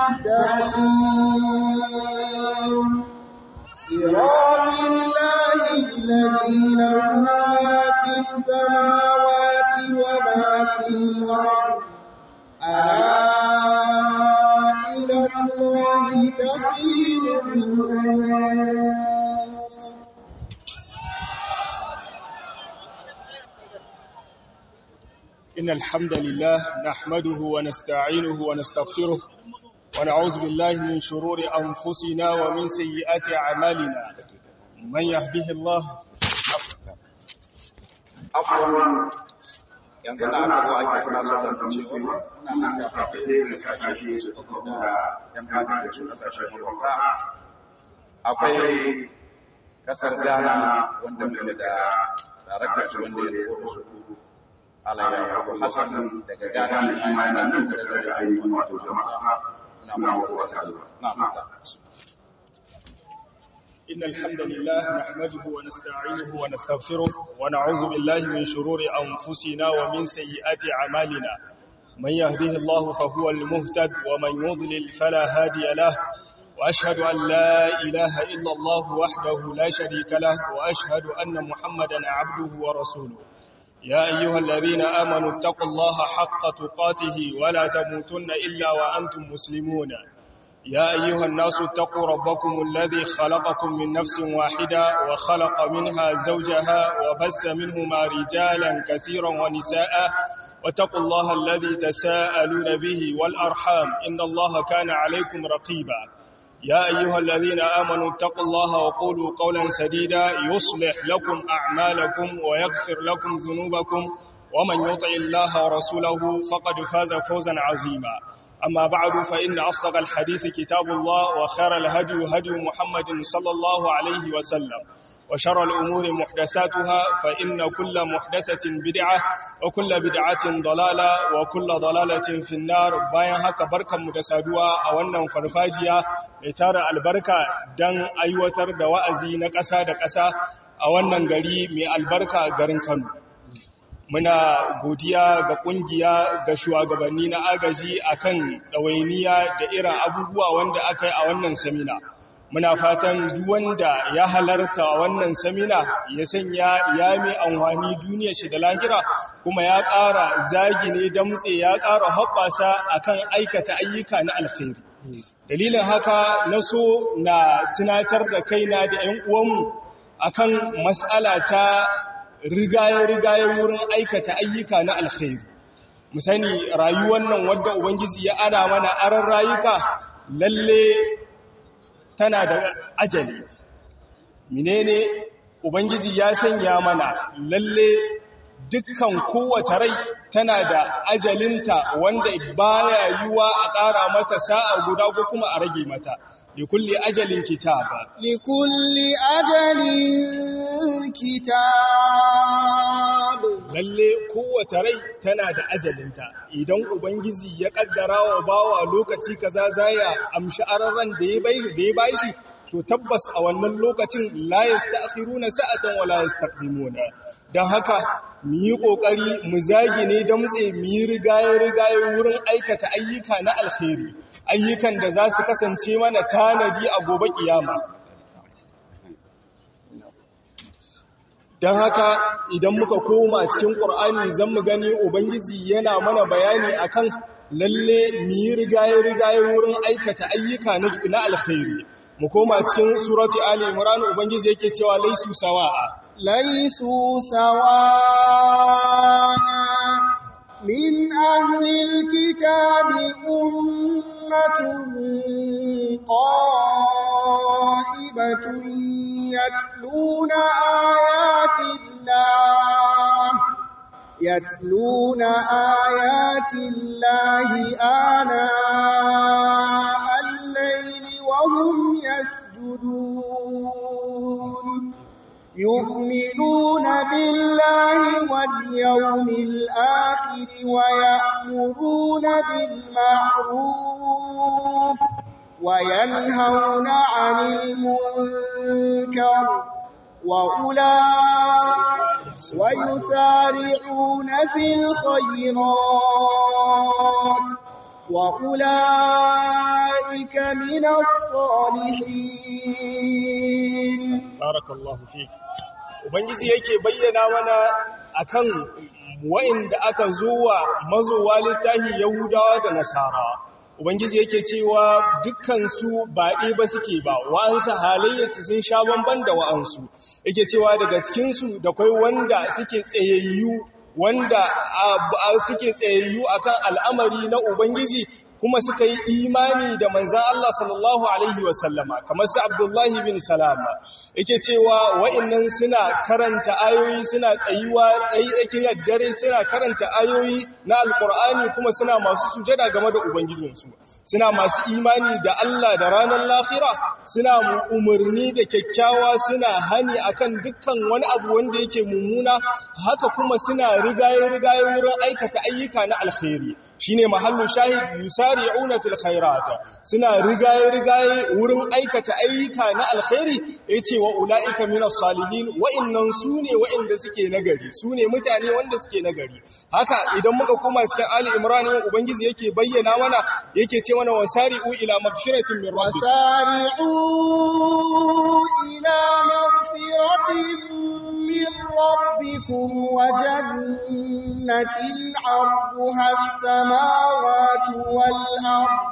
يهتدون صراط الله الذي له ما في السماوات وما في الأرض ألا إلى الله تصير الأمور إن الحمد لله نحمده ونستعينه ونستغفره ونعوذ بالله من شرور أنفسنا ومن سيئات أعمالنا من يهده الله abubuwan yanzu na aka zo ake kuna son da kunce ku na nan da ka kai da kasashe su ko da yan mata da su kasashe ko ba akwai kasar Ghana wanda muke da darakta su wanda ya ko su Allah ya ko Hassan daga Ghana ne ma yana nan da da ayi wato jama'a na ma ko ta na ma إن الحمد لله نحمده ونستعينه ونستغفره ونعوذ بالله من شرور أنفسنا ومن سيئات أعمالنا من يهده الله فهو المهتد ومن يضلل فلا هادي له وأشهد أن لا إله إلا الله وحده لا شريك له وأشهد أن محمدا عبده ورسوله يا أيها الذين آمنوا اتقوا الله حق تقاته ولا تموتن إلا وأنتم مسلمون يا أيها الناس اتقوا ربكم الذي خلقكم من نفس واحدة وخلق منها زوجها وبث منهما رجالا كثيرا ونساء واتقوا الله الذي تساءلون به والأرحام إن الله كان عليكم رقيبا يا أيها الذين آمنوا اتقوا الله وقولوا قولا سديدا يصلح لكم أعمالكم ويغفر لكم ذنوبكم ومن يطع الله ورسوله فقد فاز فوزا عظيما أما بعد فإن أصدق الحديث كتاب الله وخير الهدي هدي محمد صلى الله عليه وسلم وشر الأمور محدثاتها فإن كل محدثة بدعة وكل بدعة ضلالة وكل ضلالة في النار باين هكا بركة متسادوة أولا فرفاجية لتارى البركة دن أيوتر دوائزي نكسا دكسا أولا غري من البركة غرن كانوا muna godiya ga kungiya ga shugabanni na agaji akan ɗawainiya da irin abubuwa wanda aka yi a wannan samina muna fatan duk wanda ya halarta wannan samina ya sanya ya mai amfani duniya shi da lahira kuma ya ƙara zagi ne damtse ya ƙara haɓasa akan aikata ayyuka na alkhairi dalilin haka na so na tunatar da kaina da 'yan uwanmu akan mas'ala ta rigaye-rigaye wurin aikata ayyuka na alkhairi mu sani rayuwar nan wadda ubangiji ya ana mana aran rayuka lalle tana da ajali menene ubangiji ya sanya mana lalle dukkan kowace rai tana da ajalinta wanda baya yiwa a ƙara mata sa'a guda ko kuma a rage mata likulli ajalin kitaba likulli ajalin kitab lalle kowace rai tana da ajalinta idan ubangiji ya kaddara wa bawa lokaci kaza zaya amshi ararran da ya bai da ya bashi to tabbas a wannan lokacin la yasta'khiruna sa'atan wa la yastaqdimuna dan haka mu yi kokari mu zagi ne da mutse mu yi rigaye rigaye wurin aikata ayyuka na alkhairi ayyukan da za su kasance mana tanadi a gobe kiyama don haka idan muka koma cikin ƙur'ani zan mu gani ubangiji yana mana bayani akan lalle mu yi rigaye-rigaye wurin aikata ayyuka na alkhairi mu koma cikin surati ali imran ubangiji yake cewa laisu sawa'a laisu sawa'a min ahlil kitabi ummatun qa'ibatun yatluna ayatillah يتلون آيات الله آناء الليل وهم يسجدون يؤمنون بالله واليوم الآخر ويأمرون بالمعروف وينهون عن المنكر وأولئك ويسارعون في الخيرات وأولئك بك من الصالحين barakallahu fi ubangiji yake bayyana mana akan wa'inda aka zuwa mazowa littahi yahudawa da nasara ubangiji yake cewa dukkan su ba ɗaya ba suke ba wa'ansu halayyarsu sun sha bamban da wa'ansu yake cewa daga cikin su da kai wanda suke tsayayyu wanda suke tsayayyu akan al'amari na ubangiji kuma suka yi imani da manzan Allah sallallahu Alaihi wasallama kamar su Abdullahi bin Salama yake cewa wa'innan suna karanta ayoyi suna tsayuwa tsayakiyar dare suna karanta ayoyi na alkur'ani kuma suna masu sujada game da Ubangijinsu suna masu imani da Allah da ranar lafira suna umarni da kyakkyawa suna hani akan dukkan wani abu wanda yake mummuna haka kuma suna rigaye-rigaye wurin aikata ayyuka na alkhairi shine mahallu shahid yusari'una fil khairat suna rigaye rigaye wurin aikata ayyuka na alkhairi yace wa ulaika minas salihin wa innan sune wa'inda suke nagari sune mutane wanda suke nagari haka idan muka koma cikin ali imran ubangiji yake bayyana mana yake ce mana wasari'u ila magfiratin min rabbikum wasari'u ila magfiratin من ربكم وجنة عرضها السماوات والأرض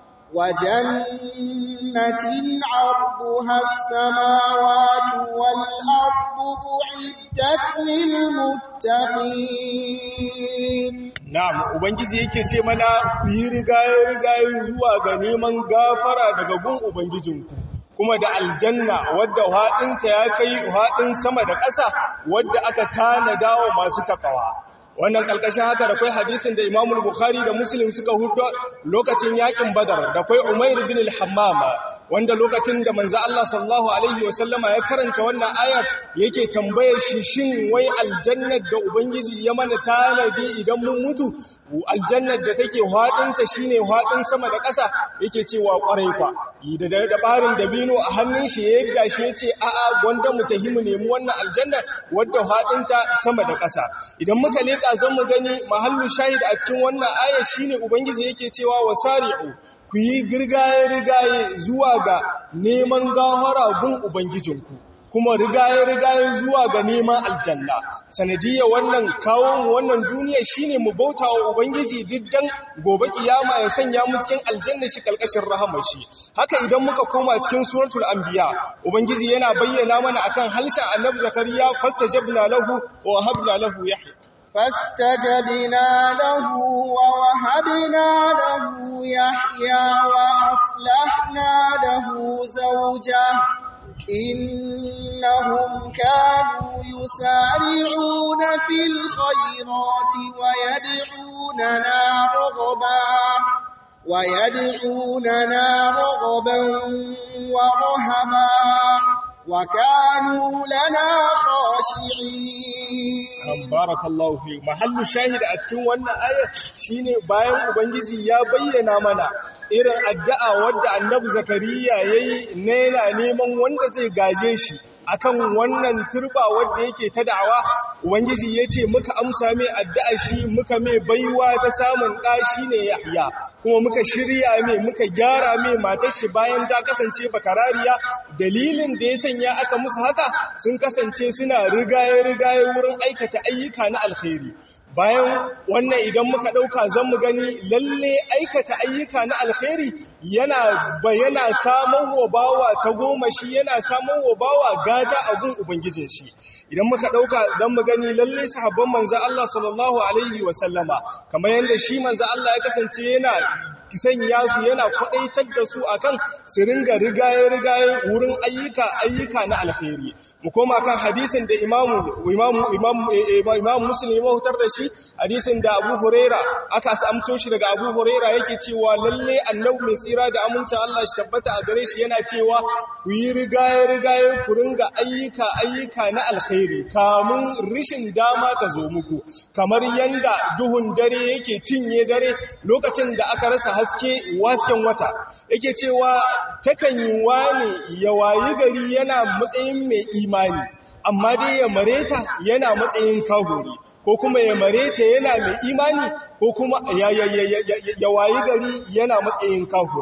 وجنة عرضها السماوات والأرض أعدت للمتقين Na'am, Ubangiji yake ce mana ku yi rigaye-rigaye zuwa ga neman gafara daga gun Ubangijinku. kuma da aljanna wadda haɗinta ya kai haɗin sama da ƙasa wadda aka tanada wa masu takawa wannan ƙalƙashin haka da kai hadisin da imamul bukhari da muslim suka hudu lokacin yakin badar da kai umair bin al-hammama wanda lokacin da manzo Allah sallallahu alaihi wasallama ya karanta wannan ayar yake tambaye shi shin wai aljannar da ubangiji ya mana tanadi idan mun mutu aljannar da take hadinta shine hadin sama da ƙasa yake cewa kwarai kwa da da barin dabino a hannun shi ya yadda shi yace a a gwanda mu tahimu nemi wannan aljannar wadda hadinta sama da ƙasa idan muka leka zan mu gani mahallu shahid a cikin wannan ayar shine ubangiji yake cewa wasari'u ku yi girgaye-rigaye zuwa ga neman gawara gun Ubangijinku, kuma rigaye-rigaye zuwa ga neman aljanna. Sanadiyya wannan kawo wannan duniya shine mu bauta wa Ubangiji diddan gobe kiyama ya sanya mu cikin aljanna shi kalkashin rahamar shi. Haka idan muka koma cikin suratul anbiya, Ubangiji yana bayyana mana akan halshen Annabi Zakariya fastajabna lahu wa habna lahu Yahya. فاستجبنا له ووهبنا له يحيى وأصلحنا له زوجه إنهم كانوا يسارعون في الخيرات ويدعوننا رغبا ويدعوننا رغبا ورهبا وكانوا لنا خاشعين barakallahu fi mahallu shahid a cikin wannan ayar shine bayan ubangiji ya bayyana mana irin addu'a wadda annabi zakariya yayi na yana neman wanda zai gaje shi akan wannan turba wadda yake ta da'awa ubangiji yace muka amsa mai addu'a shi muka mai baiwa ta samun da shine yahya kuma muka shirya mai muka gyara mai matar shi bayan ta kasance bakarariya dalilin da ya sanya aka musu haka sun kasance suna rigaye rigaye wurin aikata ayyuka na alkhairi bayan wannan idan muka ɗauka zan mu gani lalle aikata ayyuka na alkhairi yana bayana samun wa bawa ta goma shi yana samun wa bawa gata a gun ubangijin shi idan muka ɗauka zan mu gani lalle sahabban manzo Allah sallallahu alaihi wa sallama kamar yadda shi manzo Allah ya kasance yana sanya su yana kwadaitar da su akan su ringa rigaye rigaye wurin ayyuka ayyuka na alkhairi mu koma kan hadisin da imamu imamu imamu imamu muslim ya hutar da shi hadisin da abu huraira aka amso shi daga abu huraira yake cewa lalle annabi mai tsira da amincin Allah shi tabbata a gare shi yana cewa ku yi rigaye rigaye ku ringa ayyuka ayyuka na alkhairi kamun rishin dama ta zo muku kamar yanda duhun dare yake cinye dare lokacin da aka rasa haske wasken wata yake cewa takan yi wani ya wayi gari yana matsayin mai imani amma dai ya mareta yana matsayin kahuri ko kuma ya mareta yana mai imani ko kuma ya wayi gari yana matsayin kahuri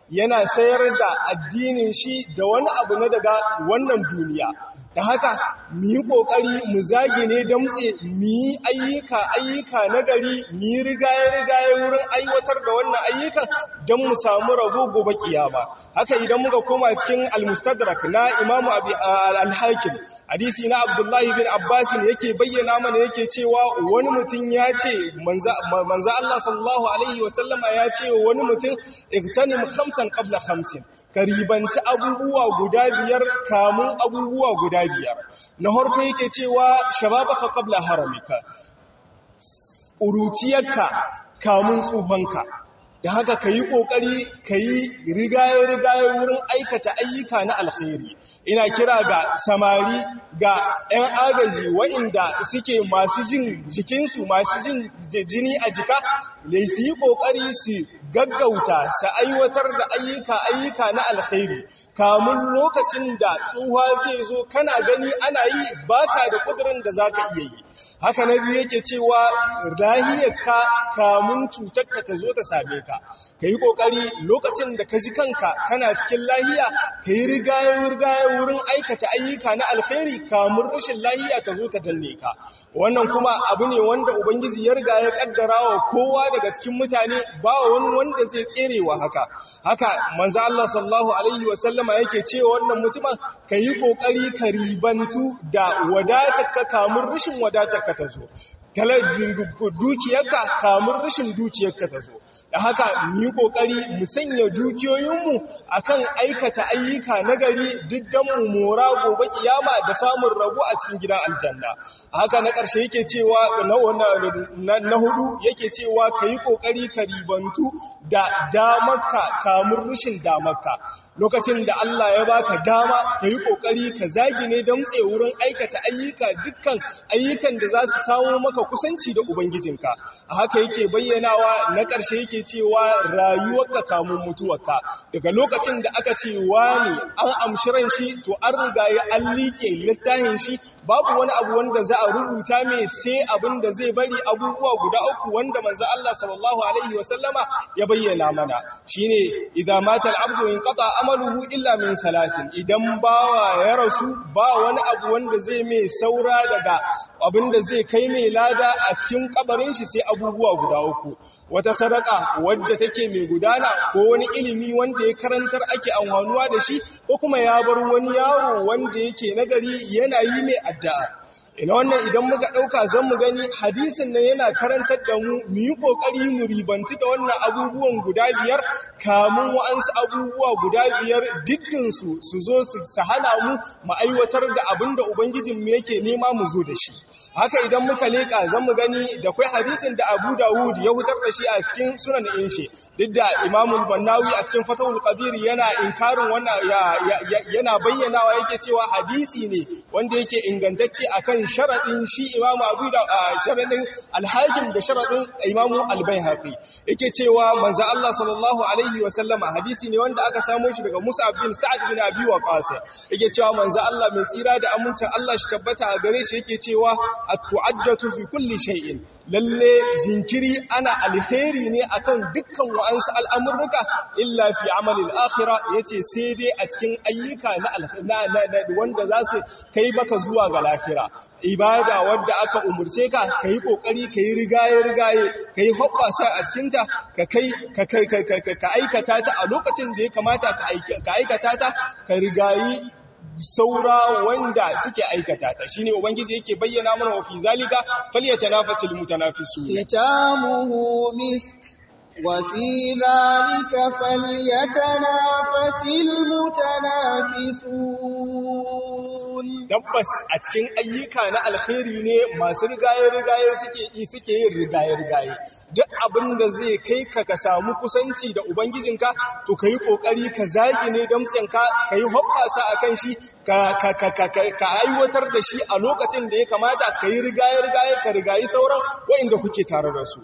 yana sayar da addinin shi da wani abu na daga wannan duniya da haka mu yi ƙoƙari mu zage ne damtse mu yi ayyuka ayyuka na gari mu yi rigaye-rigaye wurin aiwatar da wannan ayyukan don mu samu rabo gobe kiyama haka idan muka koma cikin al-mustadrak na imamu al-hakim hadisi na abdullahi bin abbas yake bayyana mana yake cewa wani mutum ya ce manzo Allah sallallahu alaihi wasallama ya ce wani mutum iktanim khamsan qabla khamsin ka ribanci abubuwa guda biyar kamun abubuwa guda biyar na harko yake cewa shababaka qabla haramika ƙuruciyarka kamun tsufanka da haka ka yi ƙoƙari ka yi rigaye-rigaye wurin aikata ayyuka na alkhairi ina kira ga samari ga 'yan agaji wa'inda suke masu jin jikinsu masu jin jini a jika da su yi ƙoƙari su gaggauta su aiwatar da ayyuka ayyuka na alkhairi kamun lokacin da tsuwa zai zo kana gani ana yi baka da ƙudurin da za ka iya yi haka na biyu yake cewa rahiyarka kamun cutarka ta zo ta same ka ka yi ƙoƙari lokacin da ka ji kanka kana cikin lahiya ka yi rigaye-rigaye wurin aikata ayyuka na alkhairi kamun rashin lahiya ta zo ta danne ka wannan kuma abu ne wanda ubangiji ya riga ya kaddara wa kowa daga cikin mutane ba wani wanda zai tsere wa haka haka manzo Allah sallallahu alaihi wasallama yake cewa wannan mutumin ka yi ƙoƙari ka ribantu da wadatarka kamun rashin wadatarka ta zo dukiyarka kamun rashin dukiyarka ta zo da haka mu yi ƙoƙari mu sanya dukiyoyinmu akan aikata ayyuka na gari diddan mu mora gobe kiyama da samun rabo a cikin gidan aljanna haka na ƙarshe yake cewa na hudu yake cewa ka yi ƙoƙari ka ribantu da damarka kamun rashin damarka lokacin da Allah ya baka dama ka yi ƙoƙari ka zagine damtse wurin aikata ayyuka dukkan ayyukan da za su samu maka kusanci da Ubangijinka a haka yake bayyanawa na ƙarshe yake cewa rayuwarka kamun mutuwarka daga lokacin da aka ce wani an amshi ran shi to an riga ya an liƙe littafin shi babu wani abu wanda za a rubuta mai sai abin da zai bari abubuwa guda uku wanda manzo Allah sallallahu alaihi wasallama ya bayyana mana shine idza mata al-abdu inqata amaluhu illa min salasin idan bawa ya rasu ba wani abu wanda zai mai saura daga abinda zai kai mai lada a cikin kabarin shi sai abubuwa guda uku wata sadaka wadda take mai gudana ko wani ilimi wanda ya karantar ake amfanuwa da shi ko kuma ya bar wani yaro wanda yake nagari yana yi mai addu'a ina wannan idan muka ɗauka zan mu gani hadisin nan yana karantar da mu mu yi ƙoƙari mu ribanci da wannan abubuwan guda biyar kamun wa'ansu abubuwa guda biyar diddinsu su zo su hana mu mu aiwatar da abin da ubangijinmu yake nema mu zo da shi haka idan muka leƙa zan mu gani da kwai hadisin da abu dawud ya hutar da shi a cikin sunan inshi duk da imamul bannawi a cikin fatawul qadir yana inkarin wannan yana bayyanawa yake cewa hadisi ne wanda yake ingantacce akan sharadin shi imamu abu da sharadin alhakim da sharadin imamu albayhaqi yake cewa manzo Allah sallallahu alaihi wa sallama hadisi ne wanda aka samo shi daga Musa bin Sa'ad bin Abi Waqqas yake cewa manzo Allah mai tsira da amincin Allah shi tabbata a gare shi yake cewa at-tu'addatu fi kulli shay'in lalle zinkiri ana alheri ne akan dukkan wa'ansu al'amurruka illa fi amalil akhirah yace sai dai a cikin ayyuka na wanda za su kai baka zuwa ga lahira ibada wadda aka umurce ka ka yi ƙoƙari ka yi rigaye-rigaye ka yi hoɓɓasa a cikinta ka aikata ta a lokacin da ya kamata ka aikata ta ka rigayi saura wanda suke aikata ta shine ubangiji yake bayyana mana wa fi zalika falyatanafasul mutanafisun kitamuhu misk وفي ذلك فليتنافس المتنافسون tabbas a cikin ayyuka na alkhairi ne masu rigaye-rigaye suke yi suke yin rigaye-rigaye duk abin da zai kai ka ka samu kusanci da ubangijinka to ka yi ƙoƙari ka zagi ne damtsinka ka yi hoɓɓasa a kan shi ka aiwatar da shi a lokacin da ya kamata ka yi rigaye-rigaye ka rigayi sauran waɗanda kuke tare da su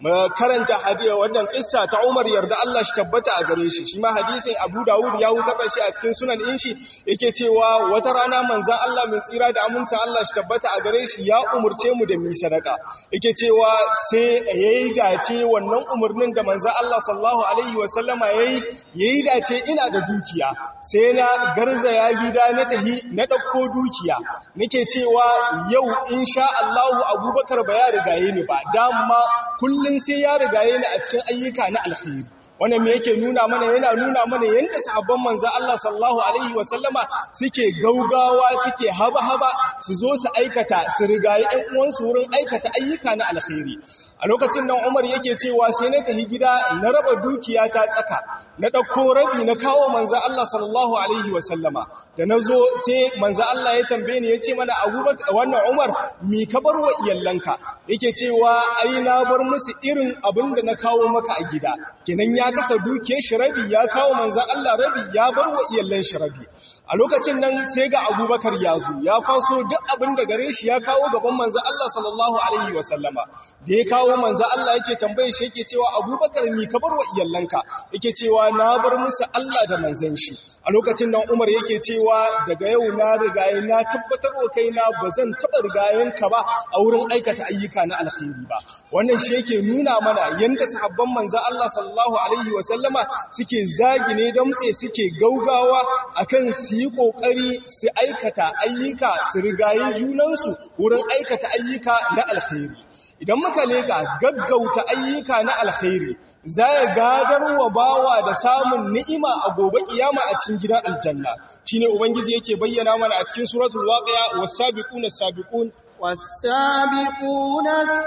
karanta hadiya wannan kissa ta Umar yarda Allah shi tabbata a gare shi shi ma hadisin Abu Dawud ya hutar da shi a cikin sunan din shi yake cewa wata rana manzon Allah mai tsira da amincin Allah shi tabbata a gare shi ya umurce mu da mi sadaka yake cewa sai yayi dace wannan umurnin da manzon Allah sallallahu alaihi wasallama yayi yayi dace ina da dukiya sai na garzaya gida na tahi na dauko dukiya nake cewa yau insha Allah Abubakar ba ya rigaye ni ba dama kullun sai ya rigaye ni a cikin ayyuka na alkhairi wannan me yake nuna mana yana nuna mana yanda sahabban manzo Allah sallallahu alaihi wasallama suke gaugawa suke haba-haba su zo su aikata su rigaye ɗan uwansu wurin aikata ayyuka na alkhairi a lokacin nan Umar yake cewa sai na tafi gida na raba dukiya ta tsaka na ɗauko rabi na kawo manzo Allah sallallahu alaihi wasallama da nazo sai manzo Allah ya tambaye ni yace mana Abubakar wannan Umar mi ka bar wa iyallanka yake cewa ai na bar musu irin abin da na kawo maka a gida kenan ya kasa dukiyar shi rabi ya kawo manzo Allah rabi ya bar wa iyallan shi rabi a lokacin nan sai ga Abubakar ya zo ya kwaso duk abin da gare shi ya kawo gaban manzo Allah sallallahu alaihi wasallama da ya kawo manzo Allah yake tambaye shi yake cewa Abubakar mi ka bar wa iyallanka yake cewa na bar musu Allah da manzon shi a lokacin nan Umar yake cewa daga yau na rigaye na tabbatar wa kaina bazan taba rigayen ka ba a wurin aikata ayyuka na alkhairi ba wannan shi yake nuna mana yanda sahabban manzo Allah sallallahu alaihi wasallama suke zagine damtse suke gaugawa akan su yi kokari su aikata ayyuka su rigaye junansu wurin aikata ayyuka na alkhairi idan muka leka gaggauta ayyuka na alkhairi za ya gadar wa bawa da samun ni'ima a gobe kiyama a cikin gidan aljanna shine ubangiji yake bayyana mana a ciqin suratul waqi'a was-sabiquna as-sabiqun والسابقون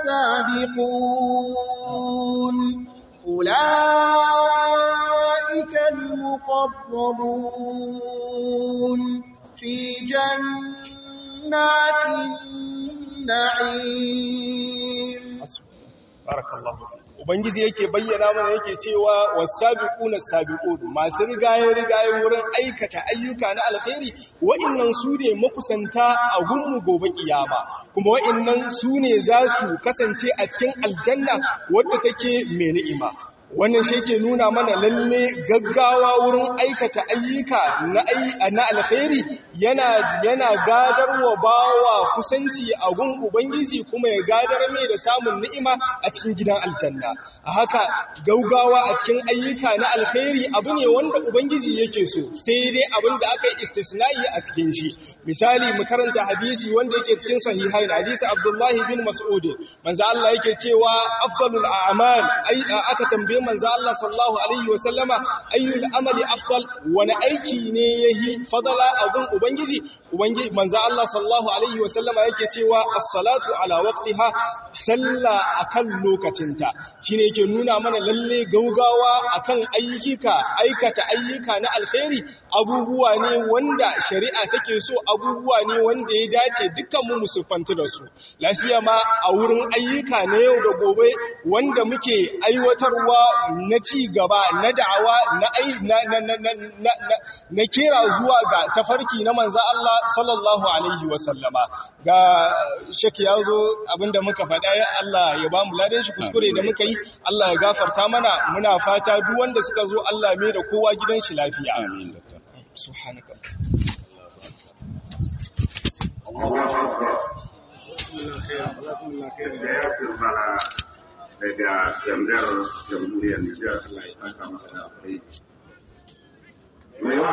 السابقون أولئك المقربون في جنات النعيم barakallahu fi ubangiji yake bayyana mana yake cewa wasabiquna sabiqun masu rigaye rigaye wurin aikata ayyuka na alkhairi wa'annan su ne makusanta a gunmu gobe kiyama kuma wa'annan su ne za su kasance a cikin aljanna wadda take mai ni'ima wannan shi ke nuna mana lalle gaggawa wurin aikata ayyuka na alkhairi yana yana gadarwa bawa kusanci a gun ubangiji kuma ya gadar mai da samun ni'ima a cikin gidan aljanna a haka gaugawa a cikin ayyuka na alkhairi abu ne wanda ubangiji yake so sai dai abin da aka yi istisna'i a cikin shi misali mu karanta hadisi wanda yake cikin sahihain hadisi abdullahi bin mas'ud manzo Allah yake cewa afdalul a'mal ai aka tambaye manzo Allah sallallahu alaihi wa sallama ayyul amali afdal wani aiki ne yahi fadala abun ubangiji ubangiji manzo Allah sallallahu alaihi wa sallama yake cewa as-salatu ala waqtiha salla akan lokacinta shine yake nuna mana lalle gaugawa akan ayyuka aikata ayyuka na alkhairi abubuwa ne wanda shari'a take so abubuwa ne wanda ya dace dukkan mu musulfantu da su lafiya ma a wurin ayyuka na yau da gobe wanda muke aiwatarwa na ci gaba na da'awa na ai na na na na na, na kira zuwa ga tafarki na manzo Allah sallallahu alaihi wa sallama ga shaki yazo abinda muka faɗa Allah ya ba mu ladan shi kuskure da muka yi Allah ya gafarta mana muna fata duk wanda suka zo Allah mai da kowa gidan shi lafiya amin subhanaka daga jam'iyyar jamhuriyar Nijar Allah ya saka masa da alheri.